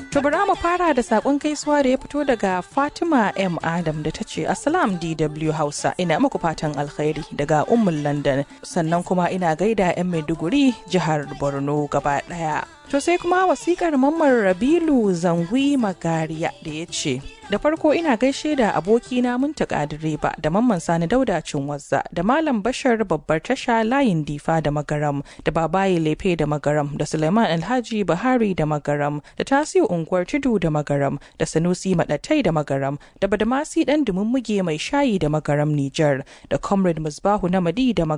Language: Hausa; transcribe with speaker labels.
Speaker 1: To bari mu fara da sakon gaisuwa da ya fito daga Fatima M Adam da ta ce Assalam DW Hausa ina muku fatan alkhairi daga Ummul London sannan kuma ina gaida 'yan Maiduguri jihar Borno gaba daya. To sai kuma wasikar Mamman Rabilu Zangwi Magariya da ya ce da farko ina gaishe da abokina muntaka direba da mamman sani dauda cinwazza da malam bashar babbar tasha layin difa da magaram da babaye lefe da magaram da suleiman alhaji bahari da magaram da tasiu unguwar tudu da magaram da sanusi madatai da magaram da badamasi dan dumummuge mai shayi da magaram nijar da comrade musbahu namadi da